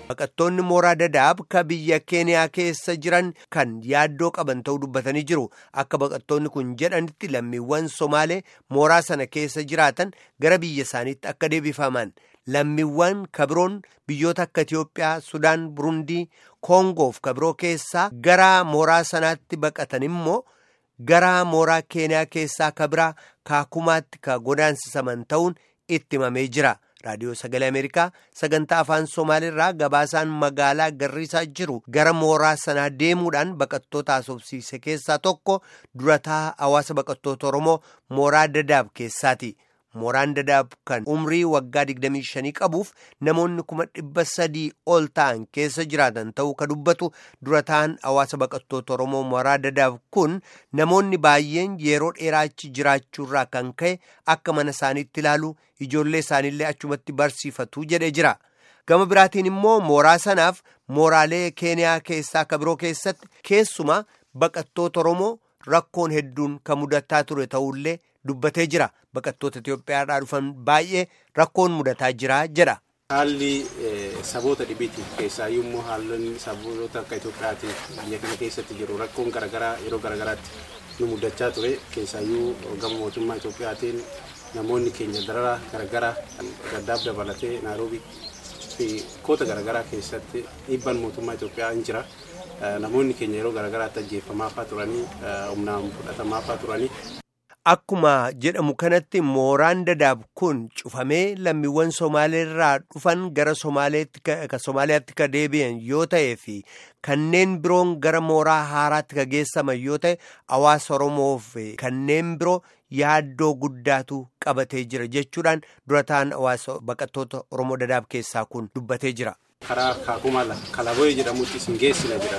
Baqattoonni mooraa dadaab ka biyya keeniyaa keessa jiran kan yaaddoo qaban ta'uu dubbatanii jiru. Akka baqattoonni kun jedhanitti lammiiwwan Somaalee mooraa sana keessa jiraatan gara biyya isaaniitti akka deebifaman. Lammiiwwan kabiroon biyyoota akka Itiyoophiyaa, Sudaan, Burundii, Koongoof kabiroo keessaa gara mooraa sanaatti baqatan immoo gara mooraa keeniyaa keessaa kabiraa kaakumaatti ka godaansisaman ta'uun itti himamee jira. raadiyoo sagalee ameerikaa sagantaa afaan somaaliirraa gabaasaan magaalaa garriisaa jiru gara mooraa sanaa deemuudhaan baqattoota haasofsiise keessaa tokko durataa hawaasa baqattoota oromoo mooraa dadaab keessaati mooraan dadaab kan umrii waggaa 25 qabuuf namoonni kuma dhibba sadii ol ta'an keessa jiraatan ta'uu ka dubbatu durataan hawaasa baqattoota oromoo mooraa dadaab kun namoonni baay'een yeroo dheeraachi jiraachuurraa kan ka'e akka mana isaaniitti ilaalu ijoollee isaaniillee achumatti barsiifatu jedhee jira gama biraatiin immoo mooraa sanaaf mooraalee keeniyaa keessaa ka biroo keessatti keessumaa baqattoota oromoo rakkoon hedduun kan mudataa ture ta'ullee dubbatee jira baqattoota Itiyoophiyaadhaa dhufan baay'ee rakkoon mudataa jira jedha. Haalli saboota dhibiiti keessaa yommuu haalonni saboota akka Itoophiyaatiif biyya kana keessatti jiru rakkoon garaagaraa yeroo garaagaraatti nu mudachaa ture keessaayyuu gama mootummaa Itoophiyaatiin namoonni keenya darara garaagaraa gaddaaf dabalatee naaroobii fi koota garaagaraa keessatti dhiibbaan mootummaa Itoophiyaa hin jira. Namoonni keenya yeroo garaagaraatti ajjeefamaafaa turanii humnaan fudhatamaafaa turanii. Akkuma jedhamu kanatti mooraan dadaab kun cufamee lammiiwwan Somaaleerraa dhufan gara Somaaliyaatti ka deebi'an yoo ta'ee fi kanneen biroon gara mooraa haaraatti ka geessaman yoo ta'e hawaasa Oromoof kanneen biroo yaaddoo guddaatu qabatee jira jechuudhaan durataan hawaasa baqattoota Oromoo dadaab keessaa kun dubbatee jira. karaa kaakuma kalaboyee jedhamutti isin geessina jedhan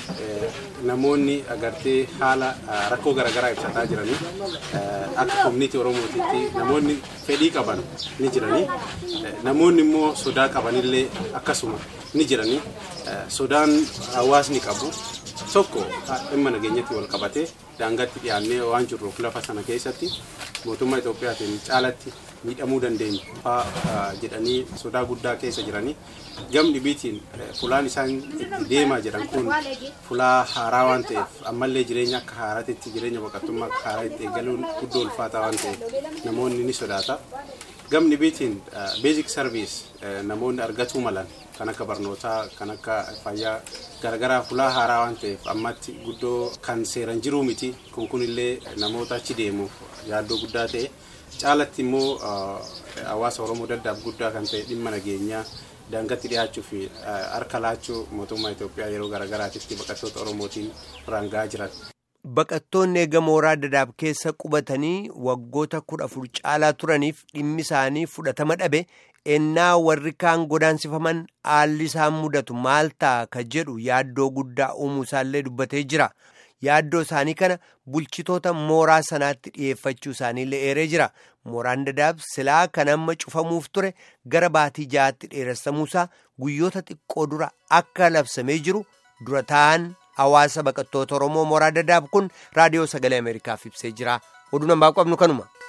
namoonni agartee haala rakkoo garaagaraa ibsataa jiranii akka koominiitii oromootiitti namoonni fedhii qaban ni jiranii namoonni immoo sodaa qabanillee akkasuma ni jiranii sodaan hawaasni qabu tokko dhimma nageenyatti wal qabatee daangaatti dhiyaannee waan jirruuf lafa sana keessatti mootummaa Itoophiyaatiin caalatti miidhamuu dandeenya fa'aa jedhanii sodaa guddaa keessa jiranii gam dhibiitiin fulaan isaan itti deemaa jiran kun fulaa haaraa waan ta'eef ammallee jireenya akka haaraatitti jireenya baqattummaa akka haaraa itti eegaluun guddoo ulfaataa waan ta'eef namoonni ni sodaata. Gam dhibiitiin beezik sarviis namoonni argatuu malan kan akka barnootaa kan akka fayyaa garagaraa fulaa haaraa waan ta'eef ammatti guddoo kan seeran jiruu miti kun kunillee namoota achi deemuuf yaaddoo guddaa ta'e caalatti immoo hawaasa oromoo daddaaf guddaa kan ta'e dhimma nageenyaa daangatti dhiyaachuu fi harka laachuu mootummaa Itoophiyaa yeroo garagaraatitti baqattoota oromootiin raangaa jiran. Baqattoonni eega mooraa dadaab keessa qubatanii waggoota kudha afur caalaa turaniif dhimmi isaanii fudhatama dhabe ennaa warri kaan godaansifaman haalli isaan mudatu maal ta'a ka jedhu yaaddoo guddaa uumuu isaallee dubbatee jira. Yaaddoo isaanii kana bulchitoota mooraa sanaatti dhiyeeffachuu isaaniillee eeree jira. Mooraan dadaab silaa kan amma cufamuuf ture gara baatii ja'aatti dheeressamuusaa guyyoota xiqqoo dura akka labsamee jiru dura ta'an hawaasa baqattoota Oromoo mooraa dadaab kun raadiyoo sagalee Ameerikaaf ibsee jira. Oduu nambaa qabnu kanuma.